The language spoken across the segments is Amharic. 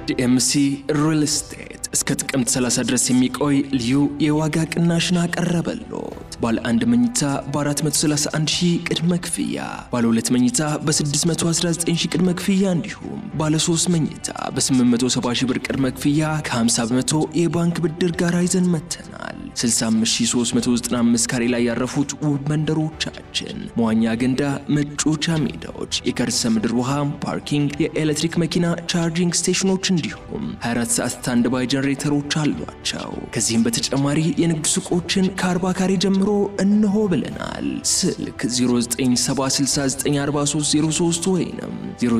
ዲኤምሲ ሪል ስቴት እስከ ጥቅምት 30 ድረስ የሚቆይ ልዩ የዋጋ ቅናሽን አቀረበሎት። ባለ አንድ መኝታ በ431 ሺህ ቅድመ ክፍያ፣ ባለ ሁለት መኝታ በ619 ሺህ ቅድመ ክፍያ እንዲሁም ባለ ሶስት መኝታ በ870 ሺህ ብር ቅድመ ክፍያ ከ50 በመቶ የባንክ ብድር ጋር ይዘን መተናል። 65395 ካሬ ላይ ያረፉት ውብ መንደሮቻችን መዋኛ ገንዳ፣ መጫወቻ ሜዳዎች፣ የከርሰ ምድር ውሃ፣ ፓርኪንግ፣ የኤሌክትሪክ መኪና ቻርጂንግ ስቴሽኖች እንዲሁም 24 ሰዓት ስታንድ ባይ ጀነሬተሮች አሏቸው። ከዚህም በተጨማሪ የንግድ ሱቆችን ከ40 ካሬ ጀምሮ እንሆ ብለናል። ስልክ 0976694303 ወይም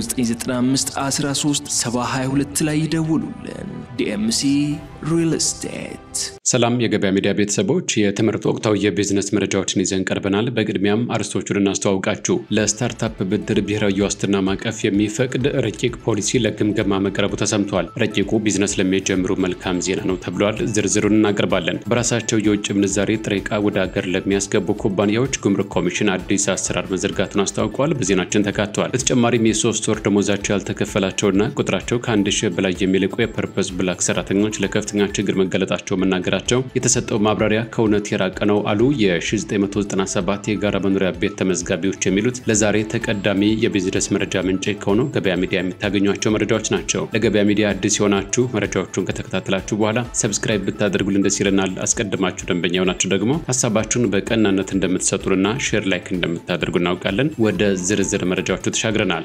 0995137022 ላይ ይደውሉልን። ዲኤምሲ ሪል ስቴት። ሰላም የገበያ ሚዲያ ቤተሰቦች፣ የትምህርት ወቅታዊ የቢዝነስ መረጃዎችን ይዘን ቀርበናል። በቅድሚያም አርዕስቶቹን እናስተዋውቃችሁ። ለስታርታፕ ብድር ብሔራዊ ዋስትና ማዕቀፍ የሚፈቅድ ረቂቅ ፖሊሲ ለግምገማ መቅረቡ ተሰምቷል። ረቂቁ ቢዝነስ ለሚጀምሩ መልካም ዜና ነው ተብሏል። ዝርዝሩን እናቀርባለን። በራሳቸው የውጭ ምንዛሬ ጥሬ ዕቃ ወደ ሀገር ለሚያስገቡ ኩባንያዎች ጉምሩክ ኮሚሽን አዲስ አሰራር መዘርጋቱን አስታውቋል። በዜናችን ተካተዋል። በተጨማሪም የሶስት ወር ደሞዛቸው ያልተከፈላቸውና ቁጥራቸው ከአንድ ሺህ በላይ የሚልቁ የፐርፐዝ ብላክ ሰራተኞች ለከፍተኛ ችግር መገለጣቸው መናገራቸው የተሰጠው ማብራሪያ ከእውነት የራቀ ነው አሉ የ1997 የጋራ መኖሪያ ቤት ተመዝጋቢዎች የሚሉት ለዛሬ ተቀዳሚ የቢዝነስ መረጃ ምንጭ ከሆነው ገበያ ሚዲያ የምታገኟቸው መረጃዎች ናቸው። ለገበያ ሚዲያ አዲስ የሆናችሁ መረጃዎቹን ከተከታተላችሁ በኋላ ሰብስክራይብ ብታደርጉልን ደስ ይለናል። አስቀድማችሁ ደንበኛ የሆናችሁ ደግሞ ሀሳባችሁን በቀናነት እንደምትሰጡንና ሼር ላይክ እንደምታደርጉ እናውቃለን። ወደ ዝርዝር መረጃዎቹ ተሻግረናል።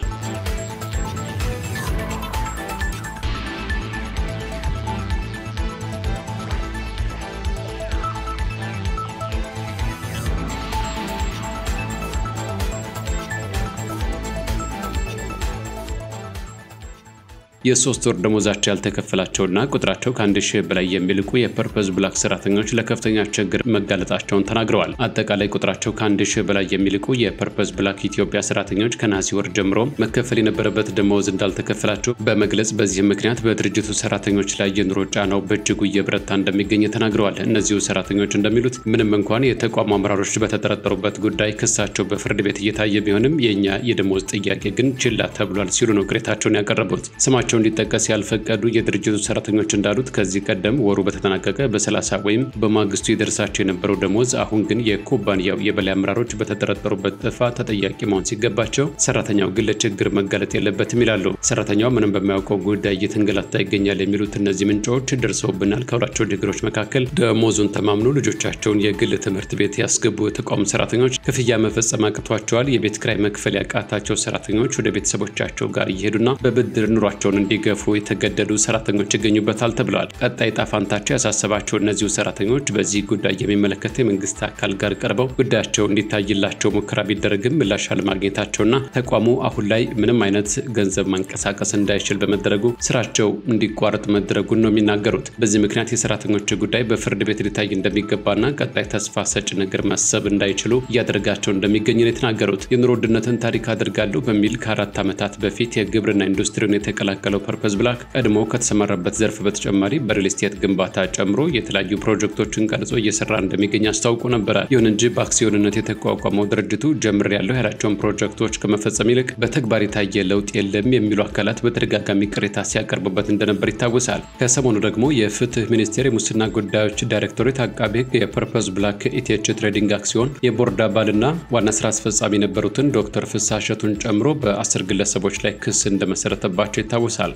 የሶስት ወር ደሞዛቸው ያልተከፈላቸውና ቁጥራቸው ከአንድ ሺህ በላይ የሚልቁ የፐርፐዝ ብላክ ሰራተኞች ለከፍተኛ ችግር መጋለጣቸውን ተናግረዋል። አጠቃላይ ቁጥራቸው ከአንድ ሺህ በላይ የሚልቁ የፐርፐዝ ብላክ ኢትዮጵያ ሰራተኞች ከነሐሴ ወር ጀምሮ መከፈል የነበረበት ደመወዝ እንዳልተከፈላቸው በመግለጽ በዚህም ምክንያት በድርጅቱ ሰራተኞች ላይ የኑሮ ጫናው በእጅጉ እየበረታ እንደሚገኝ ተናግረዋል። እነዚሁ ሰራተኞች እንደሚሉት ምንም እንኳን የተቋሙ አመራሮች በተጠረጠሩበት ጉዳይ ክሳቸው በፍርድ ቤት እየታየ ቢሆንም የእኛ የደመወዝ ጥያቄ ግን ችላ ተብሏል ሲሉ ነው ቅሬታቸውን ያቀረቡት። ስማቸው እንዲጠቀስ ያልፈቀዱ የድርጅቱ ሰራተኞች እንዳሉት ከዚህ ቀደም ወሩ በተጠናቀቀ በ30 ወይም በማግስቱ የደርሳቸው የነበረው ደሞዝ አሁን ግን የኩባንያው የበላይ አመራሮች በተጠረጠሩበት ጥፋት ተጠያቂ መሆን ሲገባቸው ሰራተኛው ግን ለችግር መጋለጥ የለበትም ይላሉ። ሰራተኛው ምንም በማያውቀው ጉዳይ እየተንገላታ ይገኛል የሚሉት እነዚህ ምንጮች ደርሰውብናል ካሏቸው ችግሮች መካከል ደሞዙን ተማምኖ ልጆቻቸውን የግል ትምህርት ቤት ያስገቡ የተቋሙ ሰራተኞች ክፍያ መፈጸም አቅቷቸዋል። የቤት ክራይ መክፈል ያቃታቸው ሰራተኞች ወደ ቤተሰቦቻቸው ጋር እየሄዱና በብድር ኑሯቸውን እንዲገፉ የተገደዱ ሰራተኞች ይገኙበታል ተብለዋል። ቀጣይ ጣፋንታቸው ያሳሰባቸው እነዚሁ ሰራተኞች በዚህ ጉዳይ የሚመለከተው የመንግስት አካል ጋር ቀርበው ጉዳያቸው እንዲታይላቸው ሙከራ ቢደረግም ምላሽ አለማግኘታቸውና ተቋሙ አሁን ላይ ምንም አይነት ገንዘብ ማንቀሳቀስ እንዳይችል በመደረጉ ስራቸው እንዲቋረጥ መደረጉን ነው የሚናገሩት። በዚህ ምክንያት የሰራተኞች ጉዳይ በፍርድ ቤት ሊታይ እንደሚገባና ቀጣይ ተስፋ ሰጭ ነገር ማሰብ እንዳይችሉ እያደረጋቸው እንደሚገኝ ነው የተናገሩት። የኑሮ ውድነትን ታሪክ አድርጋለሁ በሚል ከአራት ዓመታት በፊት የግብርና ኢንዱስትሪውን የተቀላቀለው ፐርፐዝ ብላክ ቀድሞ ከተሰማራበት ዘርፍ በተጨማሪ በሪል ስቴት ግንባታ ጨምሮ የተለያዩ ፕሮጀክቶችን ቀርጾ እየሰራ እንደሚገኝ አስታውቆ ነበረ። ይሁን እንጂ በአክሲዮንነት የተቋቋመው ድርጅቱ ጀምር ያለው ያላቸውን ፕሮጀክቶች ከመፈጸም ይልቅ በተግባር የታየ ለውጥ የለም የሚሉ አካላት በተደጋጋሚ ቅሬታ ሲያቀርቡበት እንደነበር ይታወሳል። ከሰሞኑ ደግሞ የፍትህ ሚኒስቴር የሙስና ጉዳዮች ዳይሬክቶሬት አቃቤ ሕግ የፐርፐዝ ብላክ ኢቲኤች ትሬዲንግ አክሲዮን የቦርድ አባልና ዋና ስራ አስፈጻሚ የነበሩትን ዶክተር ፍስሐ እሸቱን ጨምሮ በአስር ግለሰቦች ላይ ክስ እንደመሰረተባቸው ይታወሳል።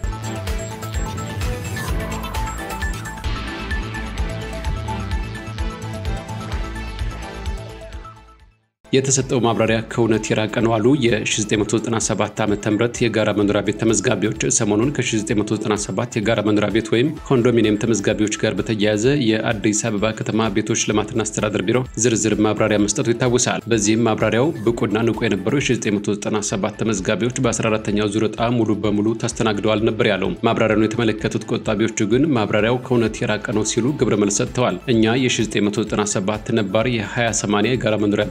የተሰጠው ማብራሪያ ከእውነት የራቀ ነው አሉ የ1997 ዓ ም የጋራ መኖሪያ ቤት ተመዝጋቢዎች። ሰሞኑን ከ1997 የጋራ መኖሪያ ቤት ወይም ኮንዶሚኒየም ተመዝጋቢዎች ጋር በተያያዘ የአዲስ አበባ ከተማ ቤቶች ልማትና አስተዳደር ቢሮ ዝርዝር ማብራሪያ መስጠቱ ይታወሳል። በዚህም ማብራሪያው ብቁና ንቁ የነበሩ የ1997 ተመዝጋቢዎች በ14ተኛው ዙር ዕጣ ሙሉ በሙሉ ተስተናግደዋል ነበር ያለው። ማብራሪያውን የተመለከቱት ቆጣቢዎቹ ግን ማብራሪያው ከእውነት የራቀ ነው ሲሉ ግብረ መልስ ሰጥተዋል። እኛ የ1997 ነባር የ20/80 የጋራ መኖሪያ ቤት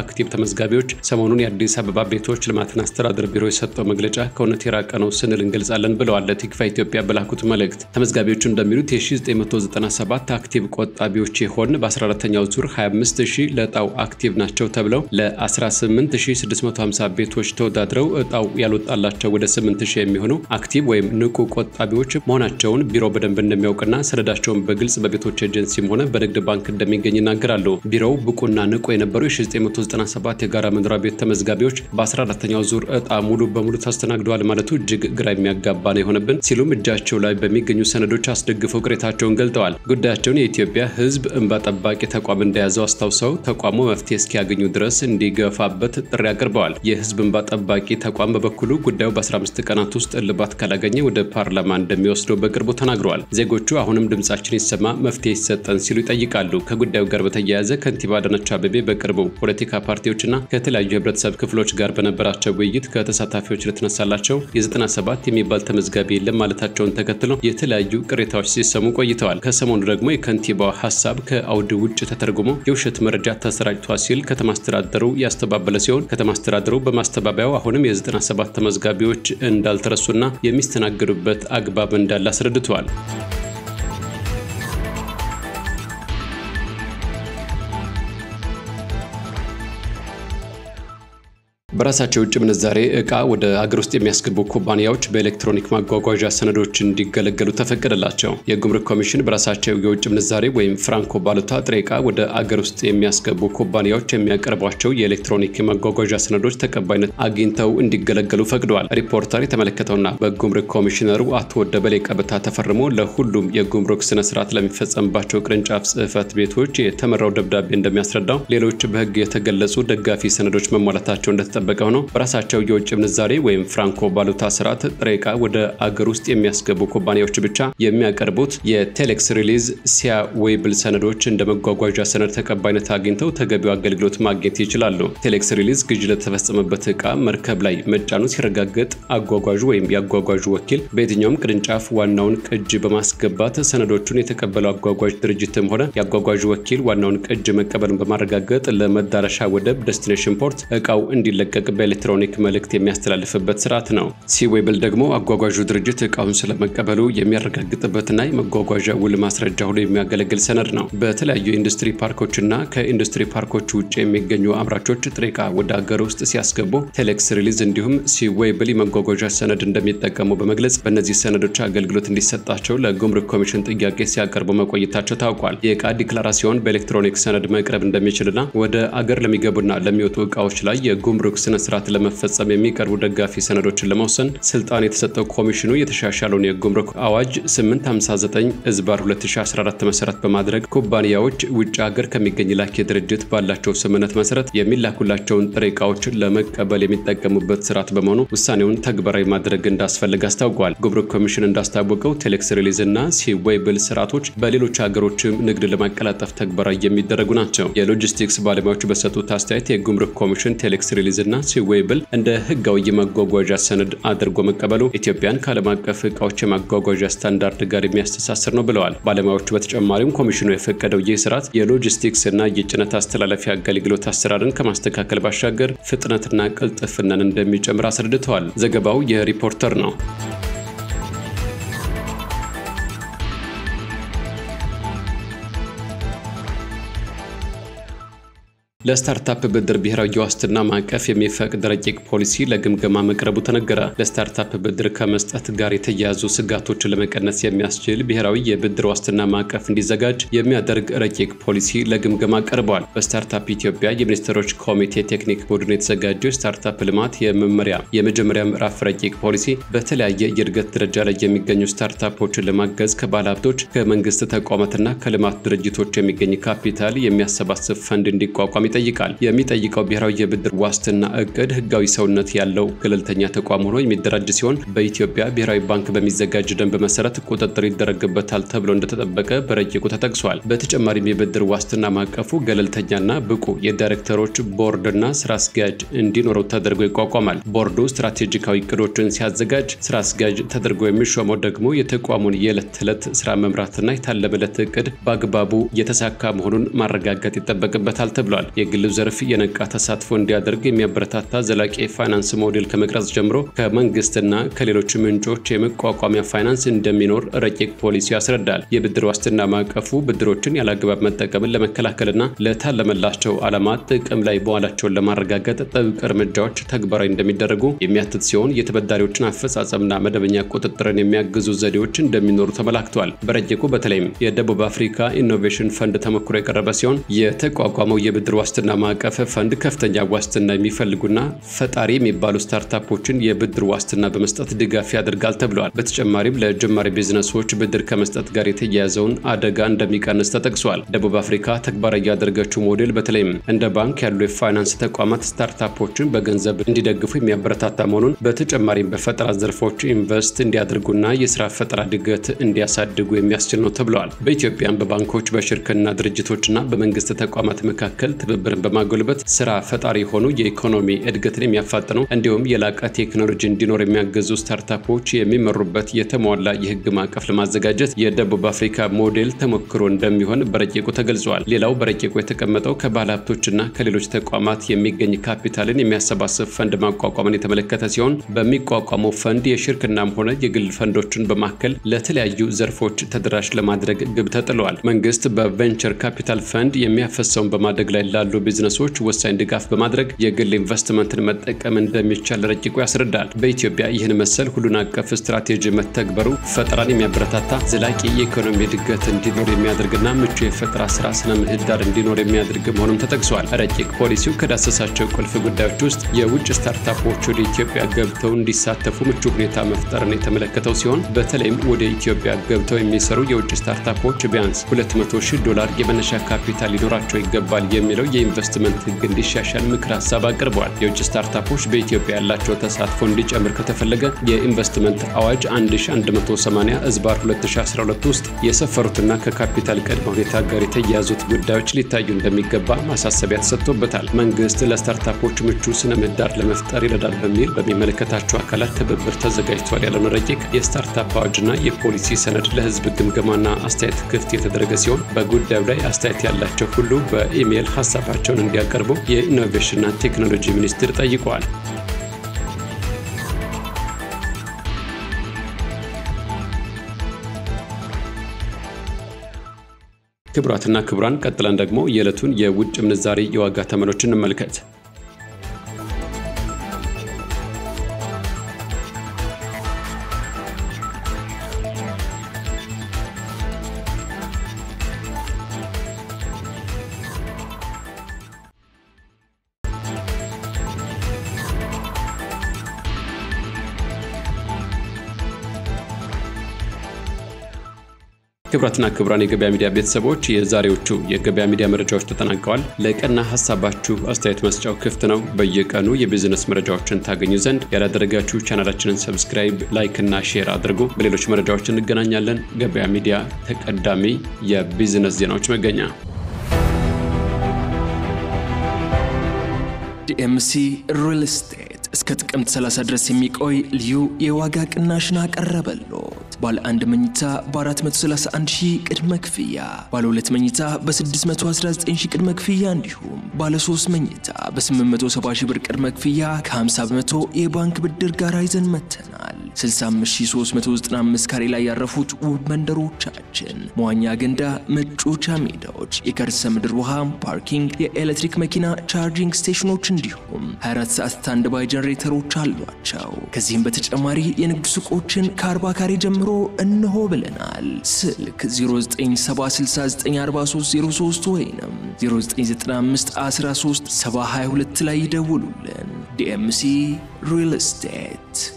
አክቲቭ ተመዝጋቢዎች ሰሞኑን የአዲስ አበባ ቤቶች ልማትና አስተዳደር ቢሮ የሰጠው መግለጫ ከእውነት የራቀ ነው ስንል እንገልጻለን ብለዋል። ለቲክቫ ኢትዮጵያ በላኩት መልእክት ተመዝጋቢዎቹ እንደሚሉት የ1997 አክቲቭ ቆጣቢዎች የሆን በ14ኛው ዙር 25000 ለእጣው አክቲቭ ናቸው ተብለው ለ18650 ቤቶች ተወዳድረው እጣው ያልወጣላቸው ወደ 8000 የሚሆኑ አክቲቭ ወይም ንቁ ቆጣቢዎች መሆናቸውን ቢሮ በደንብ እንደሚያውቅና ሰነዳቸውን በግልጽ በቤቶች ኤጀንሲም ሆነ በንግድ ባንክ እንደሚገኝ ይናገራሉ። ቢሮው ብቁና ንቁ የነበሩ የ1997 የጋራ መኖሪያ ቤት ተመዝጋቢዎች በ14ኛው ዙር እጣ ሙሉ በሙሉ ተስተናግደዋል ማለቱ እጅግ ግራ የሚያጋባ ነው የሆነብን ሲሉም እጃቸው ላይ በሚገኙ ሰነዶች አስደግፈው ቅሬታቸውን ገልጠዋል። ጉዳያቸውን የኢትዮጵያ ሕዝብ እንባ ጠባቂ ተቋም እንደያዘው አስታውሰው ተቋሙ መፍትሄ እስኪያገኙ ድረስ እንዲገፋበት ጥሪ አቅርበዋል። የሕዝብ እንባ ጠባቂ ተቋም በበኩሉ ጉዳዩ በ15 ቀናት ውስጥ እልባት ካላገኘ ወደ ፓርላማ እንደሚወስደው በቅርቡ ተናግረዋል። ዜጎቹ አሁንም ድምጻችን ይሰማ፣ መፍትሄ ይሰጠን ሲሉ ይጠይቃሉ። ከጉዳዩ ጋር በተያያዘ ከንቲባ አዳነች አቤቤ በቅርቡ ፖለቲካ ፓርቲዎችና ከተለያዩ የህብረተሰብ ክፍሎች ጋር በነበራቸው ውይይት ከተሳታፊዎች ለተነሳላቸው የ97 የሚባል ተመዝጋቢ የለም ማለታቸውን ተከትሎ የተለያዩ ቅሬታዎች ሲሰሙ ቆይተዋል። ከሰሞኑ ደግሞ የከንቲባው ሀሳብ ከአውድ ውጭ ተተርጉሞ የውሸት መረጃ ተሰራጭቷል ሲል ከተማ አስተዳደሩ ያስተባበለ ሲሆን ከተማ አስተዳደሩ በማስተባበያው አሁንም የ97 ተመዝጋቢዎች እንዳልተረሱና የሚስተናገዱበት አግባብ እንዳለ አስረድተዋል። በራሳቸው የውጭ ምንዛሬ እቃ ወደ አገር ውስጥ የሚያስገቡ ኩባንያዎች በኤሌክትሮኒክ ማጓጓዣ ሰነዶች እንዲገለገሉ ተፈቀደላቸው። የጉምሩክ ኮሚሽን በራሳቸው የውጭ ምንዛሬ ወይም ፍራንኮ ባሉታ ጥሬ እቃ ወደ አገር ውስጥ የሚያስገቡ ኩባንያዎች የሚያቀርቧቸው የኤሌክትሮኒክ የማጓጓዣ ሰነዶች ተቀባይነት አግኝተው እንዲገለገሉ ፈቅደዋል። ሪፖርተር የተመለከተውና በጉምሩክ ኮሚሽነሩ አቶ ደበሌ ቀበታ ተፈርሞ ለሁሉም የጉምሩክ ስነ ስርዓት ለሚፈጸምባቸው ቅርንጫፍ ጽህፈት ቤቶች የተመራው ደብዳቤ እንደሚያስረዳው ሌሎች በህግ የተገለጹ ደጋፊ ሰነዶች መሟላታቸው እንደተጠ የተጠበቀ ሆኖ በራሳቸው የውጭ ምንዛሬ ወይም ፍራንኮ ባሉታ ስርዓት ጥሬ ዕቃ ወደ አገር ውስጥ የሚያስገቡ ኩባንያዎች ብቻ የሚያቀርቡት የቴሌክስ ሪሊዝ ሲያ ዌብል ሰነዶች እንደ መጓጓዣ ሰነድ ተቀባይነት አግኝተው ተገቢው አገልግሎት ማግኘት ይችላሉ። ቴሌክስ ሪሊዝ ግዥ ለተፈጸመበት ዕቃ መርከብ ላይ መጫኑ ሲረጋገጥ አጓጓዡ ወይም የአጓጓዡ ወኪል በየትኛውም ቅርንጫፍ ዋናውን ቅጅ በማስገባት ሰነዶቹን የተቀበለው አጓጓዥ ድርጅትም ሆነ የአጓጓዡ ወኪል ዋናውን ቅጅ መቀበልን በማረጋገጥ ለመዳረሻ ወደብ ዴስቲኔሽን ፖርት ዕቃው እንዲለ ቀቅ በኤሌክትሮኒክ መልእክት የሚያስተላልፍበት ስርዓት ነው። ሲዌብል ደግሞ አጓጓዡ ድርጅት እቃውን ስለመቀበሉ የሚያረጋግጥበትና የመጓጓዣ ውል ማስረጃ ሆኖ የሚያገለግል ሰነድ ነው። በተለያዩ የኢንዱስትሪ ፓርኮችና ከኢንዱስትሪ ፓርኮች ውጭ የሚገኙ አምራቾች ጥሬ ዕቃ ወደ አገር ውስጥ ሲያስገቡ ቴሌክስ ሪሊዝ እንዲሁም ሲዌብል የመጓጓዣ ሰነድ እንደሚጠቀሙ በመግለጽ በእነዚህ ሰነዶች አገልግሎት እንዲሰጣቸው ለጉምሩክ ኮሚሽን ጥያቄ ሲያቀርቡ መቆየታቸው ታውቋል። የዕቃ ዲክላራሲዮን በኤሌክትሮኒክ ሰነድ መቅረብ እንደሚችልና ወደ አገር ለሚገቡና ለሚወጡ ዕቃዎች ላይ የጉምሩክ ስነ ስርዓት ለመፈጸም የሚቀርቡ ደጋፊ ሰነዶችን ለመወሰን ስልጣን የተሰጠው ኮሚሽኑ የተሻሻለውን የጉምሩክ አዋጅ 859 እዝባር 2014 መሰረት በማድረግ ኩባንያዎች ውጭ ሀገር ከሚገኝ ላኪ ድርጅት ባላቸው ስምምነት መሰረት የሚላኩላቸውን ጥሬ ዕቃዎች ለመቀበል የሚጠቀሙበት ስርዓት በመሆኑ ውሳኔውን ተግባራዊ ማድረግ እንዳስፈልግ አስታውቋል። ጉምሩክ ኮሚሽን እንዳስታወቀው ቴሌክስ ሪሊዝ እና ሲዌብል ስርዓቶች በሌሎች ሀገሮችም ንግድ ለማቀላጠፍ ተግባራዊ የሚደረጉ ናቸው። የሎጂስቲክስ ባለሙያዎች በሰጡት አስተያየት የጉምሩክ ኮሚሽን ቴሌክስ ሪሊዝ እና ሲዌብል እንደ ህጋዊ የማጓጓዣ ሰነድ አድርጎ መቀበሉ ኢትዮጵያን ከዓለም አቀፍ እቃዎች የማጓጓዣ ስታንዳርድ ጋር የሚያስተሳስር ነው ብለዋል። ባለሙያዎቹ በተጨማሪም ኮሚሽኑ የፈቀደው ይህ ስርዓት የሎጂስቲክስ እና የጭነት አስተላለፊያ አገልግሎት አሰራርን ከማስተካከል ባሻገር ፍጥነትና ቅልጥፍናን እንደሚጨምር አስረድተዋል። ዘገባው የሪፖርተር ነው። ለስታርታፕ ብድር ብሔራዊ የዋስትና ማዕቀፍ የሚፈቅድ ረቂቅ ፖሊሲ ለግምገማ መቅረቡ ተነገረ። ለስታርታፕ ብድር ከመስጠት ጋር የተያያዙ ስጋቶችን ለመቀነስ የሚያስችል ብሔራዊ የብድር ዋስትና ማዕቀፍ እንዲዘጋጅ የሚያደርግ ረቂቅ ፖሊሲ ለግምገማ ቀርበዋል። በስታርታፕ ኢትዮጵያ የሚኒስትሮች ኮሚቴ ቴክኒክ ቡድን የተዘጋጀው የስታርታፕ ልማት የመመሪያ የመጀመሪያ ምዕራፍ ረቂቅ ፖሊሲ በተለያየ የእድገት ደረጃ ላይ የሚገኙ ስታርታፖችን ለማገዝ ከባለ ሀብቶች፣ ከመንግስት ተቋማትና ከልማት ድርጅቶች የሚገኝ ካፒታል የሚያሰባስብ ፈንድ እንዲቋቋም ይጠይቃል። የሚጠይቀው ብሔራዊ የብድር ዋስትና እቅድ ህጋዊ ሰውነት ያለው ገለልተኛ ተቋም ሆኖ የሚደራጅ ሲሆን በኢትዮጵያ ብሔራዊ ባንክ በሚዘጋጅ ደንብ መሰረት ቁጥጥር ይደረግበታል ተብሎ እንደተጠበቀ በረቂቁ ተጠቅሷል። በተጨማሪም የብድር ዋስትና ማዕቀፉ ገለልተኛና ብቁ የዳይሬክተሮች ቦርድና ስራ አስኪያጅ እንዲኖረው ተደርጎ ይቋቋማል። ቦርዱ ስትራቴጂካዊ እቅዶችን ሲያዘጋጅ፣ ስራ አስኪያጅ ተደርጎ የሚሾመው ደግሞ የተቋሙን የዕለት ተዕለት ስራ መምራትና የታለመለት እቅድ በአግባቡ የተሳካ መሆኑን ማረጋገጥ ይጠበቅበታል ተብሏል። የግሉ ዘርፍ የነቃ ተሳትፎ እንዲያደርግ የሚያበረታታ ዘላቂ የፋይናንስ ሞዴል ከመቅረጽ ጀምሮ ከመንግስትና ከሌሎች ምንጮች የመቋቋሚያ ፋይናንስ እንደሚኖር ረቂቅ ፖሊሲ ያስረዳል። የብድር ዋስትና ማዕቀፉ ብድሮችን ያለአግባብ መጠቀምን ለመከላከልና ለታለመላቸው ዓላማት ጥቅም ላይ መዋላቸውን ለማረጋገጥ ጥብቅ እርምጃዎች ተግባራዊ እንደሚደረጉ የሚያትት ሲሆን የተበዳሪዎችን አፈጻጸምና መደበኛ ቁጥጥርን የሚያግዙ ዘዴዎች እንደሚኖሩ ተመላክቷል። በረቂቁ በተለይም የደቡብ አፍሪካ ኢኖቬሽን ፈንድ ተሞክሮ የቀረበ ሲሆን የተቋቋመው የብድር ዋስትና ማዕቀፍ ፈንድ ከፍተኛ ዋስትና የሚፈልጉና ፈጣሪ የሚባሉ ስታርታፖችን የብድር ዋስትና በመስጠት ድጋፍ ያደርጋል ተብለዋል። በተጨማሪም ለጀማሪ ቢዝነሶች ብድር ከመስጠት ጋር የተያያዘውን አደጋ እንደሚቀንስ ተጠቅሷል። ደቡብ አፍሪካ ተግባራዊ ያደረገችው ሞዴል በተለይም እንደ ባንክ ያሉ የፋይናንስ ተቋማት ስታርታፖችን በገንዘብ እንዲደግፉ የሚያበረታታ መሆኑን በተጨማሪም በፈጠራ ዘርፎች ኢንቨስት እንዲያደርጉና የስራ ፈጠራ እድገት እንዲያሳድጉ የሚያስችል ነው ተብለዋል። በኢትዮጵያም በባንኮች በሽርክና ድርጅቶችና በመንግስት ተቋማት መካከል ትብብርን በማጎልበት ስራ ፈጣሪ የሆኑ የኢኮኖሚ እድገትን የሚያፋጥኑ እንዲሁም የላቀ ቴክኖሎጂ እንዲኖር የሚያገዙ ስታርታፖች የሚመሩበት የተሟላ የህግ ማዕቀፍ ለማዘጋጀት የደቡብ አፍሪካ ሞዴል ተሞክሮ እንደሚሆን በረቂቁ ተገልጿል። ሌላው በረቂቁ የተቀመጠው ከባለ ሀብቶችና ከሌሎች ተቋማት የሚገኝ ካፒታልን የሚያሰባስብ ፈንድ ማቋቋምን የተመለከተ ሲሆን በሚቋቋመው ፈንድ የሽርክናም ሆነ የግል ፈንዶችን በማከል ለተለያዩ ዘርፎች ተደራሽ ለማድረግ ግብ ተጥለዋል። መንግስት በቬንቸር ካፒታል ፈንድ የሚያፈሰውን በማደግ ላይ ላሉ ቢዝነሶች ወሳኝ ድጋፍ በማድረግ የግል ኢንቨስትመንትን መጠቀም እንደሚቻል ረቂቁ ያስረዳል። በኢትዮጵያ ይህን መሰል ሁሉን አቀፍ ስትራቴጂ መተግበሩ ፈጠራን የሚያበረታታ ዘላቂ የኢኮኖሚ እድገት እንዲኖር የሚያደርግና ምቹ የፈጠራ ስራ ስነ ምህዳር እንዲኖር የሚያደርግ መሆኑም ተጠቅሷል። ረቂቅ ፖሊሲው ከዳሰሳቸው ቁልፍ ጉዳዮች ውስጥ የውጭ ስታርታፖች ወደ ኢትዮጵያ ገብተው እንዲሳተፉ ምቹ ሁኔታ መፍጠርን የተመለከተው ሲሆን በተለይም ወደ ኢትዮጵያ ገብተው የሚሰሩ የውጭ ስታርታፖች ቢያንስ 200 ሺህ ዶላር የመነሻ ካፒታል ሊኖራቸው ይገባል የሚለው የኢንቨስትመንት ህግ እንዲሻሻል ምክር ሀሳብ አቅርበዋል። የውጭ ስታርታፖች በኢትዮጵያ ያላቸው ተሳትፎ እንዲጨምር ከተፈለገ የኢንቨስትመንት አዋጅ 1180 እዝባር 2012 ውስጥ የሰፈሩትና ከካፒታል ቅድመ ሁኔታ ጋር የተያያዙት ጉዳዮች ሊታዩ እንደሚገባ ማሳሰቢያ ተሰጥቶበታል። መንግስት ለስታርታፖች ምቹ ስነ ምህዳር ለመፍጠር ይረዳል በሚል በሚመለከታቸው አካላት ትብብር ተዘጋጅቷል ያለውን ረቂቅ የስታርታፕ አዋጅና የፖሊሲ ሰነድ ለህዝብ ግምገማና አስተያየት ክፍት የተደረገ ሲሆን በጉዳዩ ላይ አስተያየት ያላቸው ሁሉ በኢሜይል ሀሳባቸውን እንዲያቀርቡ የኢኖቬሽንና ቴክኖሎጂ ሚኒስቴር ጠይቀዋል። ክቡራትና ክቡራን ቀጥለን ደግሞ የዕለቱን የውጭ ምንዛሬ የዋጋ ተመኖች እንመልከት። ክቡራትና ክቡራን የገበያ ሚዲያ ቤተሰቦች የዛሬዎቹ የገበያ ሚዲያ መረጃዎች ተጠናቀዋል። ለቀና ሀሳባችሁ አስተያየት መስጫው ክፍት ነው። በየቀኑ የቢዝነስ መረጃዎችን ታገኙ ዘንድ ያላደረጋችሁ ቻናላችንን ሰብስክራይብ፣ ላይክ እና ሼር አድርጉ። በሌሎች መረጃዎች እንገናኛለን። ገበያ ሚዲያ ተቀዳሚ የቢዝነስ ዜናዎች መገኛ ዲኤምሲ ሪል ስቴት እስከ ጥቅምት 30 ድረስ የሚቆይ ልዩ የዋጋ ቅናሽን አቀረበሎት። ባለ አንድ መኝታ በ431 ሺህ ቅድመ ክፍያ፣ ባለ ሁለት መኝታ በ619 ሺህ ቅድመ ክፍያ እንዲሁም ባለ ሶስት መኝታ በ870 ሺህ ብር ቅድመ ክፍያ ከ50 በመቶ የባንክ ብድር ጋር ይዘን መተናል። 65395 ካሬ ላይ ያረፉት ውብ መንደሮቻችን መዋኛ ገንዳ፣ መጫወቻ ሜዳዎች፣ የከርሰ ምድር ውሃ፣ ፓርኪንግ፣ የኤሌክትሪክ መኪና ቻርጂንግ ስቴሽኖች እንዲሁም 24 ሰዓት ስታንድ ባይ ጀነሬተሮች አሏቸው። ከዚህም በተጨማሪ የንግድ ሱቆችን ከ40 ካሬ ጀምሮ እንሆ ብለናል። ስልክ 0976943303 ወይም 0995137022 ላይ ይደውሉልን። ዲኤምሲ ሪል ስቴት